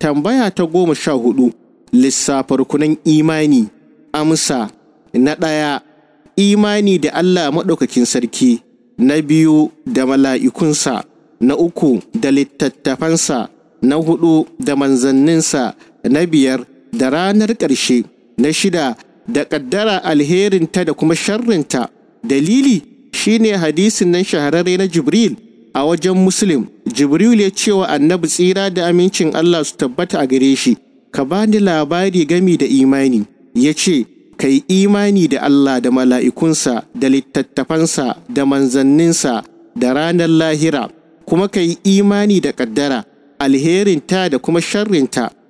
Tambaya ta goma sha hudu lissafa rukunan imani amsa na ɗaya imani da Allah maɗaukakin sarki na biyu da mala'ikunsa na uku da littattafansa na hudu da manzanninsa na biyar da ranar ƙarshe na shida da ƙaddara alherinta da kuma sharrinta dalili shine hadisin nan shahararre na jibril a wajen muslim jibril ya cewa annabi tsira da amincin allah su tabbata a gare shi ka bani labari gami da imani ya ce ka yi imani da allah da mala'ikunsa da littattafansa da manzanninsa da ranar lahira kuma ka yi imani da ƙaddara alherinta da kuma sharrinta